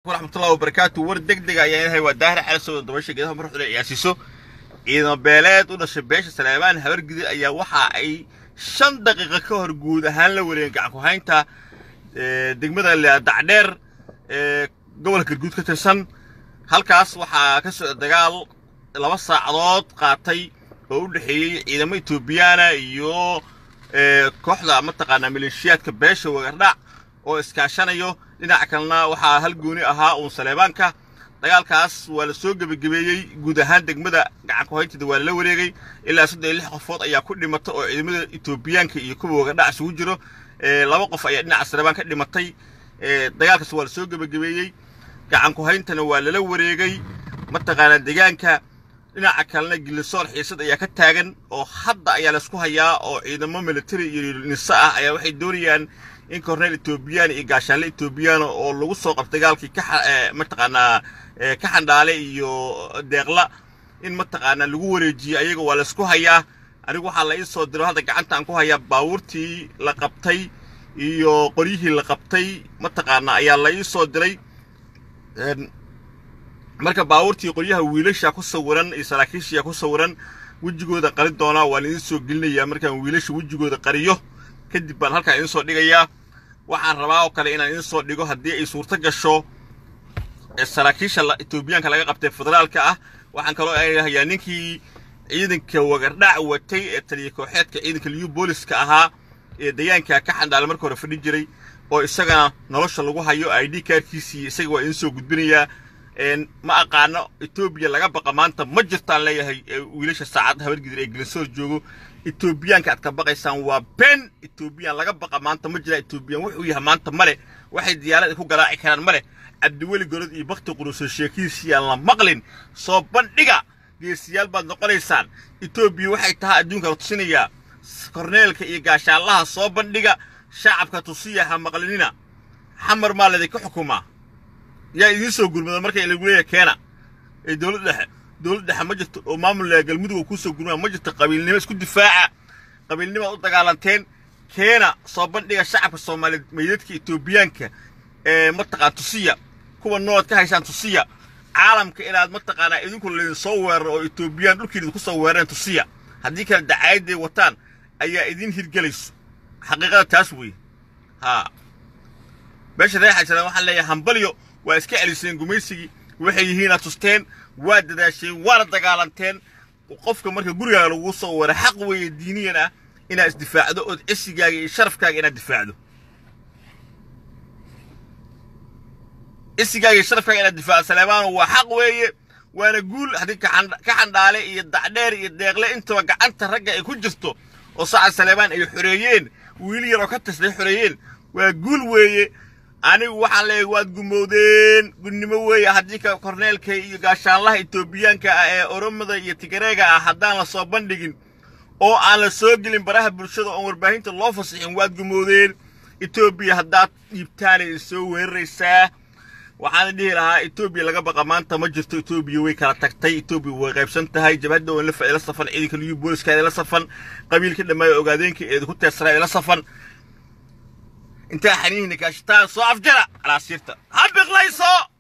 waraxmatullahi wabarakaatu war deg deg ayaan yahay waa daahir cali soo dabasha geedaha marxuda ciyaarsiiso ciidamo beeleed u dhashay beesha salaamaan habargidi ayaa waxa ay shan daqiiqo ka hor guud ahaan la wareegeen gacan ku haynta degmada dacdheer ee gobolka garguud ka tirsan halkaas waxaa ka socda dagaal laba saacadood qaatay oo u dhexeeyey ciidamo etoobiyaana iyo kooxda mataqaanaa maleeshiyaadka beesha wagardhac oo iskaashanayo dhinaca kalena waxaa hal gooni ahaa uun saleebaanka dagaalkaas waa la soo gebagabeeyey guud ahaan degmada gacan kuhaynteeda waa lala wareegay ilaa saddex iyo lix qofood ayaa ku dhimata oo ciidamada etoobiyaanka iyo kuwa wagardhac isugu jiro laba qof ayaa dhinaca saleebaan ka dhimatay dagaalkaas waa la soo gebagabeeyey gacan kuhayntana waa lala wareegay mataqaanaa deegaanka dhinaca kalena gilisoor xiisad ayaa ka taagan oo hadda ayaa laysku hayaa oo ciidamo military iyo nisa ah ayaa waxay doonayaan in korneel etoobiyaan iyo gaashaanle etoobiyaana oo lagu soo qabtay dagaalkii ka mataqaanaa ka xandhaale iyo deeqla in mataqaanaa lagu wareejiyey ayaga waa laysku hayaa anigu waxaa la ii soo diro hadda gacanta aan ku hayaa baabuurtii la qabtay iyo qoryihii la qabtay mataqaanaa ayaa la ii soo diray marka baabuurtii qoryaha wiilasha ku sawiran iyo saraakiishiya ku sawiran wejigooda qari doonaa waan idiin soo gelinayaa markaan wiilasha wejigooda qariyo kadib baan halkaan idiin soo dhigayaa waxaan rabaa oo kale inaan idiin soo dhigo haddii ay suurto gasho saraakiisha etoobiyaanka laga qabtay federaalka ah waxaan kaloo hayaa ninkii ciidanka wagardhac watay ee taliya kooxeedka ciidanka liyu booliska ahaa ee deegaanka ka xandhaale marka hore fadhin jiray oo isagana nolosha lagu hayo i d kaarkiisii isaga waa idiin soo gudbinayaa ma aqaano etoobiya laga baqa maanta ma jirtaan leeyahay wiilasha saacadda habargidir ee gelisoor joogo etoobiyaanka aad ka baqaysaan waa been etoobiyaan laga baqa maanta ma jiraan etoobiyaan wuxuu yahay maanta male waxay diyaarada ku garaaci karaan male cabdiweli golod iyo bakti quruso sheekiisiyaan la maqlin soo bandhiga geesiyaal baad noqonaysaan etoobiya waxay tahay adduunka la tusinayaa korneelka iyo gaashaallaha soo bandhiga shacabka tusiya ha maqlinina xamar maa ladinka xukumaa yaa idiin soo gurmada marka lagu leeyahay keena ee dowlad dhexe dowlad dhexe ma jirto oo maamul galmudug kuu soo gurmada ma jirto qabiilnimo isku difaaca qabiilnimaad u dagaalanteen keena soo bandhiga shacabka soomaaliyeed meydadka etoobiyaanka ee mataqaan tusiya kuwa noolad ka haysaan tusiya caalamka inaad mataqaanaa idinku laydin soo weeraro oo etoobiyaan dhulkiin idinku soo weerareen tusiya haddii kale dacaayaday wataan ayaa idiin hirgelayso xaqiiqada taas weeye haa meesha reexaysan waxaan leeyahay hambalyo waa iska celiseen gumaysigii waxay yihiinaad tusteen waa dadaasheen waana dagaalanteen qofka marka gurigaaga lagu soo weera xaq weeye diiniyan ah inaad isdifaacdo ood cisigaaga iyo sharafkaaga inaad difaacdo cisigaaga iyo sharafkaaga inaad difaacdo saleemaano waa xaq weeye waana guul haddii ka xandhaale iyo dacdheer iyo deeqle intaba gacanta ragga ay ku jirto oo sacad saleemaan ay xoreeyeen wiil yar oo ka tirsaday xoreeyeen waa guul weeye anigu waxaan leeyahay waad gumowdeen gudnimo weeye haddii ka korneelka iyo gaashaanlaha etoobiyaanka ah ee oromada iyo tigareega ah haddaan la soo bandhigin oo aan la soo gelin baraha bulshada oon warbaahinta loo fasixin waad gumowdeen etoobiya haddaad dhiibtaanay isoo weeraraysaa waxaan dhihi lahaa etoobiya laga baqa maanta ma jirto etoobiya way kala tagtay etoobiya way qaybsan tahay jabhadda oo la safan ciidanka liyu booliska eedala safan qabiilka dhammaaya ogaadeenka eeda ku teersanaa eedala safan intaa xaniihina kaashitaan soo afjara calaasiirta ha biqlayso